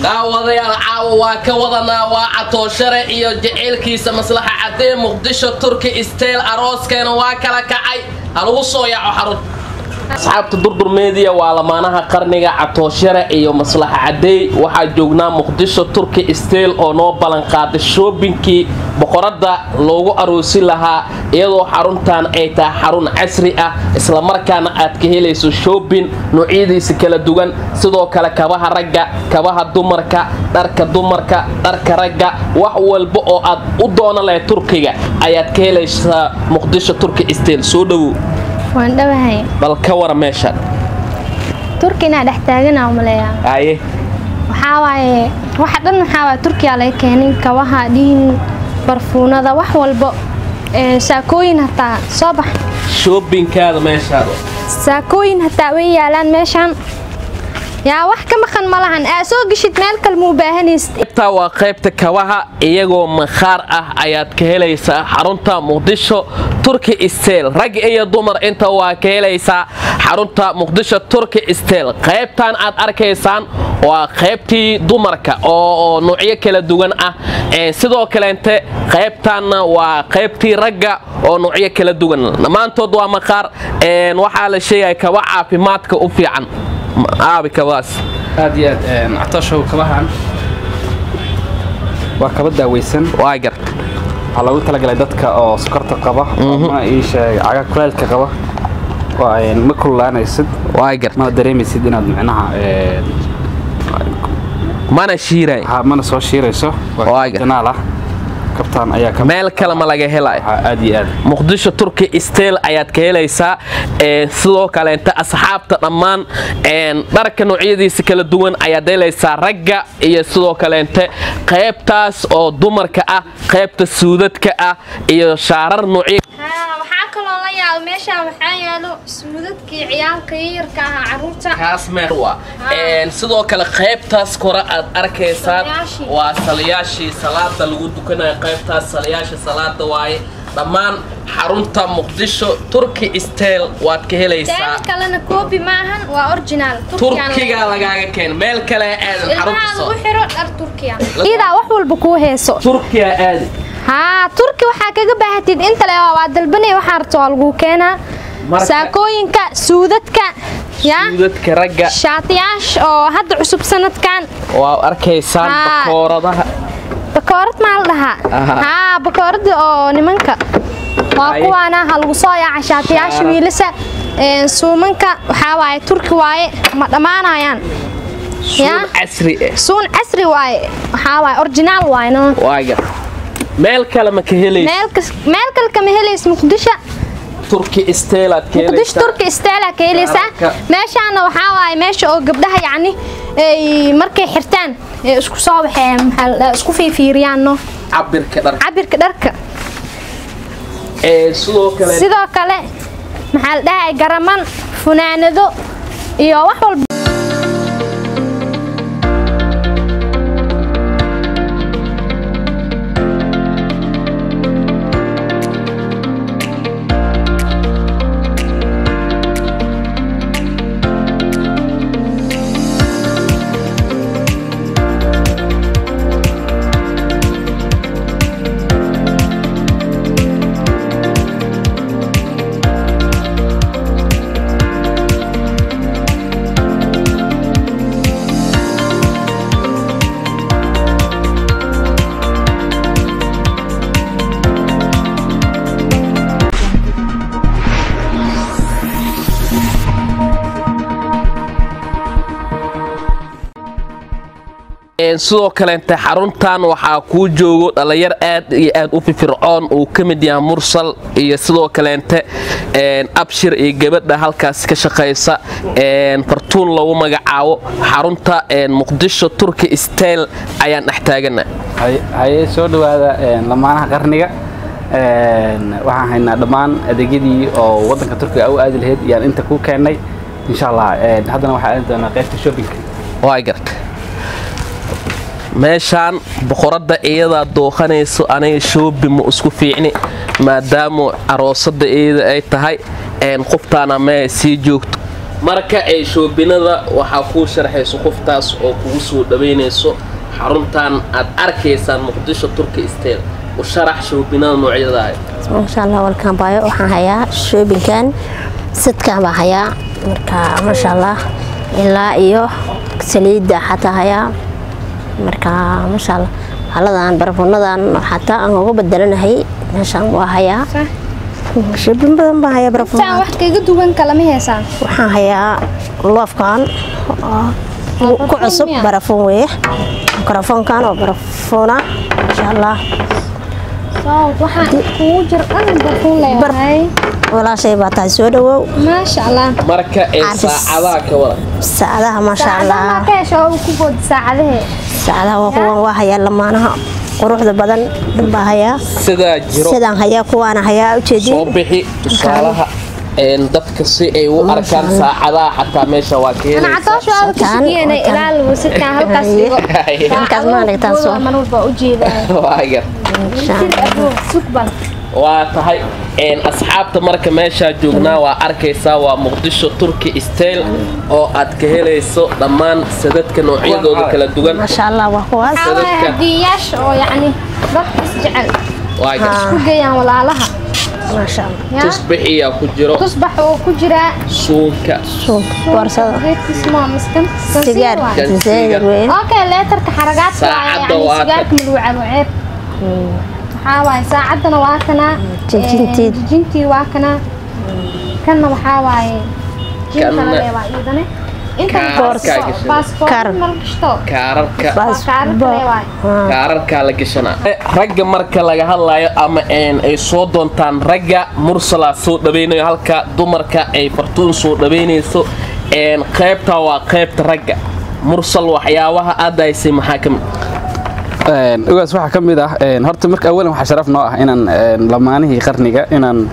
daawadayaal caawa waa ka wadanaa waa catooshare iyo jaceylkiisa maslaxa caddee muqdisho turki steyl arooskeena waa kala kacay halagu soo yaaco xarun asxaabta durdur meediya waa lamaanaha qarniga catooshare iyo maslaxa cadeey waxaa joognaa muqdisho turki steyl oo noo ballanqaaday shoobinkii boqoradda loogu aroosi lahaa iyadoo xaruntan ay tahay xarun casri ah islamarkaana aad ka helayso shoobin noocyadiisa kala duwan sidoo kale kabaha ragga kabaha dumarka dharka dumarka dharka ragga wax walba oo aad u doona lahayd turkiga ayaad ka helaysaa muqdisho turki steyl soo dhowow waan dhawahay bal ka wara meeshaan turkina dhex taagana umaleeyaa aye waxaa waaye waxa dhan waxaa waaye turkiya laga keenin kabaha dhiin barfuunada wax walbo ee saakooyin hataa soo bax shoobinkaada meeshaada saakooyin hataa way yaalaan meeshaan yaa wax ka maqan ma lahan aa soo geshid meel kale ma u baahanaysid qaybtaa waa qaybta kabaha iyagoo makhaar ah ayaad ka helaysaa xarunta muqdisho turki steyl rag iyo dumar inta waa ka helaysaa xarunta muqdisho turki steyl qaybtan aad arkaysaan waa qaybtii dumarka oo noocyo kala duwan ah sidoo kaleente qaybtanna waa qaybtii ragga oo noocyo kala duwan dhammaantood waa makhaar waxaa la sheegaya kaba caafimaadka u fiican aabi kabaas aad iyo aad catooshow kabahan waa kaba daaweysan waa gar waxaa loogu talagalay dadka oo sokorta qaba ma ii sheeg caga kuleelka qaba waa ma kululaanaysid waa gar mana dareemaysid inaad micnaha mana shiiray ha- mana soo shiirayso Waa gar. janaal ah kabtaan ayaa ka meel kale ma laga helay waxaa aad iyo aad muqdisho turki steyl ayaad ka helaysaa ee, sidoo kaleenta asxaabta dhammaan een, dharka noocyadiisa kala duwan ayaad helaysaa ragga iyo sidoo kaleente qaybtaas oo dumarka ah qaybta suudadka ah iyo shaarar noocyo waxaa kaloo la yaabo meeshaan waxaa yaalo suudadkii ciyaalka yayarka ahaa caruurta kaas meer waa Een, sidoo kale qaybtaas kore aad arkaysaan Salayaashii. waa salayaashii salaada lagu dukanayo qaybtaas salayaasha salaada waaye dhammaan xarunta muqdisho turki steyl waad ka helaysaa daan kalena koobi ma ahan waa originaal turkiga lagaaga keen meel kale aadan xarunta ilmaha soo lagu xiro dhar turkiya iidaa wax walba kuu heeso turkiya aadi haa turki waxaa kaga baahatid inta le waa dalbanay waxaa rabto waa lagu keenaa Marka- saakooyinka suudadka yaa dadka ragga shaatiyaasha oo hadda cusub sanadkan waa arkaysaan Haa. bakooradaha bakoorad maa la dhahaa Aha. haa bakooradda oo nimanka waa Ay. kuwaana ha lagu soo yaaca shaatiyaasha Shaarad. wiilasa Een, suumanka waxaa waaye turki waaye ma dhammaanayaan suun yaa casri ah suun casri waaye waxaa waaye originaal waaye no waaga meel kale ma ka helaysa meel kas- meel kale kama helays muqdisho turki steylaad ka muqdisho helaysaa turki isteela ka helaysaa Shaararka. meeshaana waxaa waaye meesha oo gabdhaha yacni ay markay xirtaan ee isku soo baxeen maxaa la dhahaa, isku fiifiiriyaan no cabirka dharka cabirka dharka ee sidoo kale sidoo kale maxaa la dhahay garaman funaanado iyo wax walba Een, sidoo kaleente xaruntan waxaa kuu joogo dhalinyar aad iyo aad u firfircoon uu ka mid yahay mursal iyo sidoo kaleente een, abshir iyo gabadha halkaas ka shaqaysa een, fartuun lagu magacaabo xarunta een, muqdisho turki steyl ayaan dhex taagana Hay- haye soo dhowaada een, lamaanaha qarniga Een, waxaan haynaa dhammaan adeegyadii oo wadanka turkiga u aadi lahayd yaan inta ku keennay insha allah een, haddana waxaa aadi doonaa qaybta shoppingka waa garta meeshaan boqoradda iyadaa dooqanayso aniga shoobi ma isku fiicni maadaama aroosada iyada ay tahay een qoftaana mee sii joogto marka ay shoobinada waxaa kuu sharxayso qoftaas oo kugu soo dhawaynayso xaruntan aad arkaysaan muqdisho turki stel u sharax shoobinada noocyadaah maasha allah walkaan baayo waxaan hayaa shoobinkan sidkaan baa hayaa marka maasha allah ilaa iyo saliidda xataa hayaa marka maasha allah haladan barafuunadan xataa aan uga bedelanahay meeshaan waa hayaa shoobin badan baa hayaa saan barafuun wax kaga duwan kalama heesaan waxaan hayaa loofkan oo ku barafuun cusub miyaa? barafuun weeye mikrofoonkan oo barafuuna maasha allah waxaa kugu jir dhan barfuun leeyahay walaashay baa tahay soo dhawow maasha allah marka ay Artis. saacadaha ka wada saacadaha maasha saacadaha allah maa ka hesho oo ku boodi saacadahee saacadaha waa kuwan waa hayaa lamaanaha quruxda badan dhan baa hayaa sidaa jiro sidaan hayaa kuwaana hayaa soo ujeedin bixi tusaalaha een dadka si ay u arkaan saacadaha xataa meesha waa ka ana helaysaa catoosho aad ku Sidkaan, sugiyeenay sidkaan. ilaal sidkaan halkaas dhigo Halkaas ma dhigtaan soo. man walba u jeedaa Waa gar. sida aduun sugban waa tahay een asxaabta marka meeshaa joognaa waa arkaysaa waa muqdisho turki stel oo aad ka helayso dhammaan sadadka noocyadooda kala duwan maasha allah waa kuwaas waxaa waaye Dadka- hadiyayaasha oo yacni dadka isjecel waa gar. Haa. ku geeyaan walaalaha maasha allah yaa tusbixiyaa ku jiro tusbax oo ku jiraa suunka suuq boorsada geedkiisma miskan sigaar Kan zayd sigaar. weyn okay leetarka xaragaadka Saacadda waaye waa yani sigaarka madluuca waceeb waxaa waaye saacaddana waa kanaa Jijintii. ee, jijintii waa kanaa kanna waxaa waaye Kanna- jinkale waa iidane Kaarkaa gashan. baasboort Kaar. mal gashto kaararka waa kaararkale waaye kaararkaa la gashanaa ragga marka laga hadlayo ama een ay soo doontaan ragga mursalaa soo dhawaynayo halka dumarka ay fartuun soo dhawaynayso een qaybta waa qaybta ragga mursal waxyaabaha aad haysay maxaa ka mid Een, ugaas waxaa ka mid ah een, horta marka awalan waxaa sharaf noo ah inaan een, lamaanihii qarniga inaan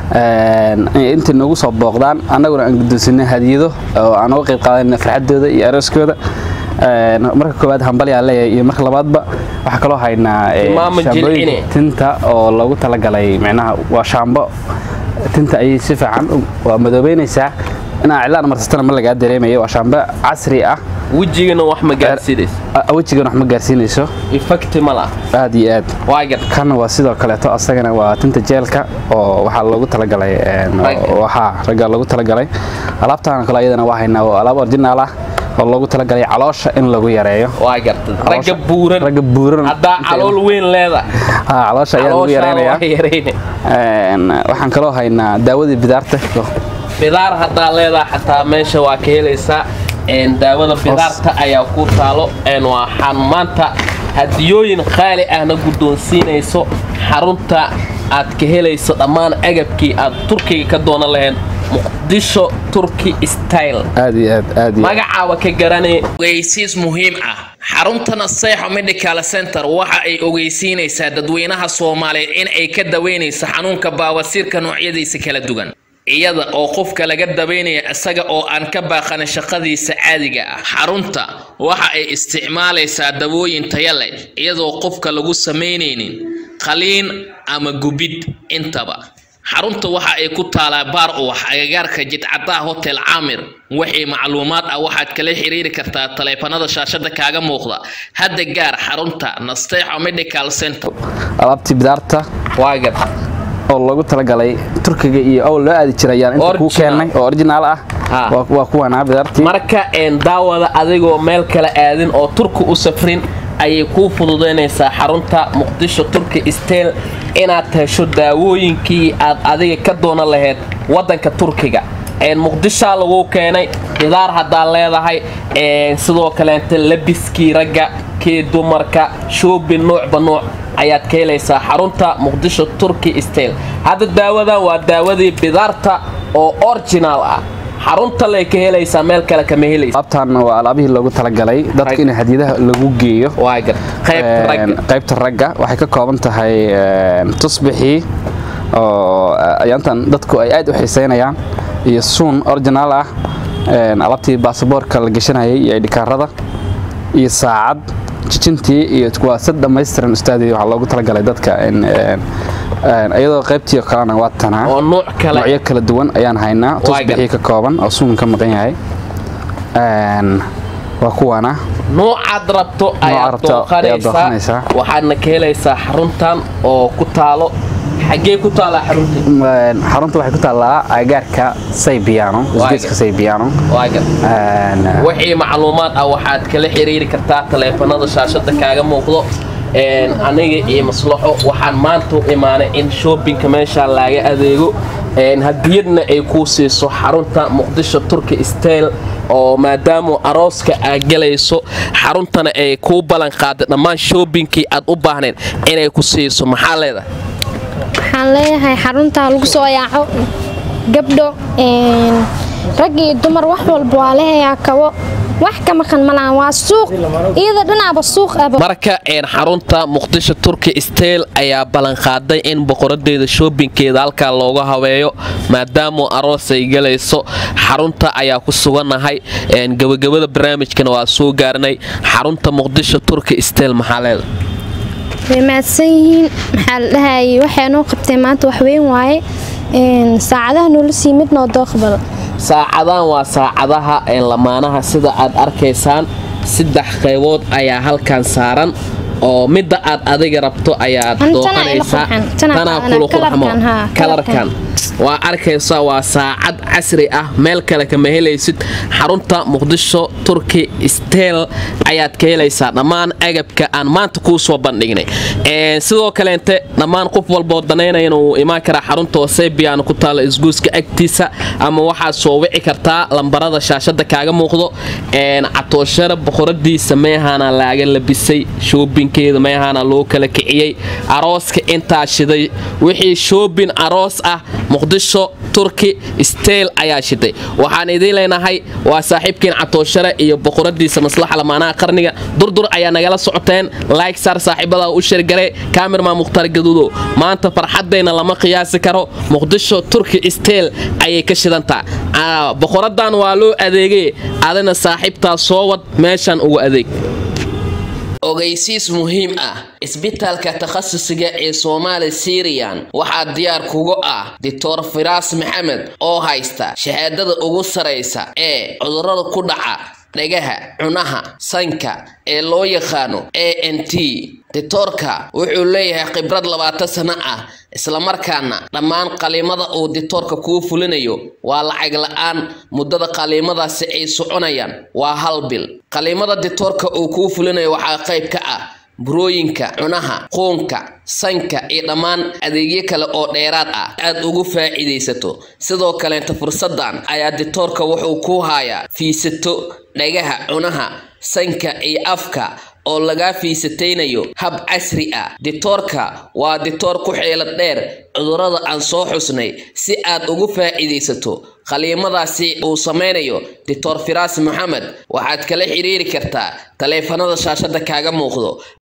een, inta noogu soo booqdaan annaguna aan guddoonsinay hadiyado oo aan uga qayb qaadanay farxadooda iyo arooskooda Een, marka koowaad hambalyaa leeyahay iyo marka labaadba waxaa kaloo haynaa een, Maama shaambooyin jilcine. tinta oo loogu talagalay micnaha waa shaambo tinta ayay si fiican u- waa madoobeynaysaa inaa cilaan marsatana ma lagaa dareemayo waa shaambo casri ah wejigana wax ma gaarsiinaysa a- wejigan wax ma gaarsiinayso effecti ma laha aad iyo aad waa gar kan waa sidoo kaleeto asagana waa tinta jeelka oo waxaa loogu talagalay een, Ragga. waxaa ragga loogu talagalay alaabtaan kale ayadana waa haynaa waa alaab originaal ah oo loogu talagalay caloosha in lagu yareeyo waa gartay ragga Caloosha- buuran ragga buuran haddaa calool weyn leedahay ha caloosha ayaa lagu calooshaa yareynayaa waa yarayna Een, waxaan kaloo haynaa daawadii bidaarta bidaar haddaa leedahay xataa meesha waa ka helaysaa een daawada bidaarta ayaa ku taalo een waxaan maanta hadiyooyin qaali ahna guddoonsiinayso xarunta aad ka helayso dhammaan agabkii aad turkiga ka doonan lahayd muqdisho turki style aad iyo aad aad iyo aad. magacaaba ka garanay ogeysiis muhiim ah xarunta naseexo medical center waxa ay ogeysiinaysaa dadweynaha soomaaliyeed in ay ka daweynayso xanuunka baawasiirka noocyadiisa kala duwan iyada oo qofka laga daweynaya isaga oo aan ka baaqanin shaqadiisa caadiga ah xarunta waxa ay isticmaalaysaa dawooyin taya leh iyadoo qofka lagu samaynaynin qaliin ama gubid intaba xarunta waxa ay ku taalaa baar uwax agagaarka jidcadaha hotel caamir wixii macluumaad ah waxaad kala xiriiri kartaa taleefanada shaashada kaaga muuqda hadda gaar xarunta nasteexo medical center alaabtii bidaarta waagar oo loogu talagalay turkiga iyo owl loo aadi jiray ayaan inta kuu Original. keennay oo originaal ah Ha. waa waa kuwanaa bidaartii marka een daawada adigoo meel kala aadin oo turki u safrin ayay kuu fududaynaysaa xarunta muqdisho turki stel inaad hesho daawooyinkii aad adiga ka doonan lahayd waddanka turkiga een muqdishaa lagu keenay bidaar haddaad leedahay een sidoo kaleenta labiskii ragga kii dumarka shoobin nuucba nuuc ayaad ka helaysaa xarunta muqdisho turki stel hadda daawadan waa daawadii bidaarta oo originaal ah xarunta lay ka helaysaa meel kale kama helaysa alaabtaan waa alaabihii loogu talagalay Rag. dadka in hadiyadaha lagu geeyo waa gar qaybta Een, ragga qaybta ragga waxay ka kooban tahay een, tusbixii oo ayaantan dadku ay aad u xiiseynayaan iyo suun originaal ah een, alaabtii baasaboorka la gashanayay iyo idhikaarada iyo saacad jijintii iyo waa sad dhammaystiran ustaadii waxaa loogu talagalay dadka in een, Een, iyadoo qaybtii kalena waa tanaa oo nuuc kale noocyo kala duwan ayaan haynaa tusbixii ka kooban oo suun ka maqan yahay Een, waa kuwana noocaad rabto ayaad rabto ayaad dooqanaysaa dooqanaysaa. waxaadna ka helaysaa xaruntan oo ku taalo xaggee ku taalaa xaruntii Een, xarunta waxay ku taallaa agaarka saybiano isgeeska saybiano waagan Een, wixii macluumaad ah waxaad kala xiriiri kartaa taleefanada shaashada kaaga muuqdo Een, aniga iyo maslaxo waxaan maanta u imaanay in shoppingka meesha laga adeego Een, hadiyadna ay kuu siiso xarunta muqdisho turki style oo maadaama arooska aad galayso xaruntana ay kuu ballan qaaday dhammaan shoppingkii aad u baahnayd inay ku siiso maxaa leedahay waxaan leeyahay xarunta lagu soo yaaco gabdho een, rag iyo dumar wax walba waa leeyahay kabo wax ka maqan malahan waa suuq iyada dhinaaba suuq aba marka een xarunta muqdisho turki style ayaa ballanqaaday in boqoradeeda shoobinkeeda halkaa looga habeeyo maadaama aroos ay galayso xarunta ayaa ku sugannahay een gabagabada barnaamijkana waa soo gaarnay xarunta muqdisho turki style maxaa leeda way mahadsan yihiin maxaa la dhahayay waxay noo qabtay maanta wax weyn waaye een, saacadaha noola sii mid noo dooqbal saacadahan waa saacadaha een lamaanaha sida aad arkaysaan saddex qaybood ayaa halkan saaran oo midda aad adiga rabto ayaad Tan- tanaa ila dooqanaysaa qurxan. Tanaa tanaa qaadana. kula qurxamo Kalarkan, haa, kalarkan waa arkaysaa waa saacad casri ah meel kale kama helaysid xarunta muqdisho turki steel ayaad ka helaysaa dhammaan agabka aan maanta kuu soo bandhignay Een, sidoo kaleente dhammaan qof walboo danaynaya inuu imaan karaa xarunta wasebian ku taala isguuska agtiisa ama waxaad soo wici kartaa lambarada shaashada kaaga muuqdo Een, catooshare boqoradiisa meehaana laaga labisay shoobinkeeda meehaana loo kala kiciyey arooska intaa shiday wixii shoobin aroos ah muqdisho turki steel ayaa shiday waxaan idiin leenahay waa saaxiibkiin catooshare iyo boqoradiisa maslaxa lamaanaha qarniga durdur ayaa nagala socoteen like saar saaxiibada u sheergare kamirma mukhtaar gaduudo maanta farxadayna lama qiyaasi karo muqdisho turki steel ayay ka shidantaa Aa, boqoradan waa loo adeegay adina saaxiibtaa soo wad meeshan ugu adeeg ogeysiis muhiim ah isbitaalka takhasusiga ee soomaali siriyan waxaa diyaar kugu ah doctor firaas maxamed oo haysta shahaadada ugu saraysa ee cudurrada ku dhaca dhagaha cunaha sanka ee loo yaqaano a n t ditoorka wuxuu leeyahay khibrad labaatan sano ah islamarkaana dhammaan qaliimada uu ditoorka kuu fulinayo waa lacag la-aan muddada qaliimadaasi ay soconayaan waa hal bil qaliimada ditoorka uu kuu fulinayo waxaa qayb ka ah burooyinka cunaha quunka sanka iyo dhammaan adeegyo kale oo dheeraad ah aad ugu faa'iidaysato sidoo kaleenta fursadan ayaa ditoorka wuxuu ku hayaa fiisato dhagaha cunaha sanka iyo afka oo lagaa fiisataynayo hab casri ah ditoorka waa ditoor ku xeelad dheer cudurrada aan soo xusnay si aad ugu faa'iidaysato qaliimadaasi uu samaynayo dictor firaas maxamed waxaad kala xiriiri kartaa taleefanada shaashada kaaga muuqdo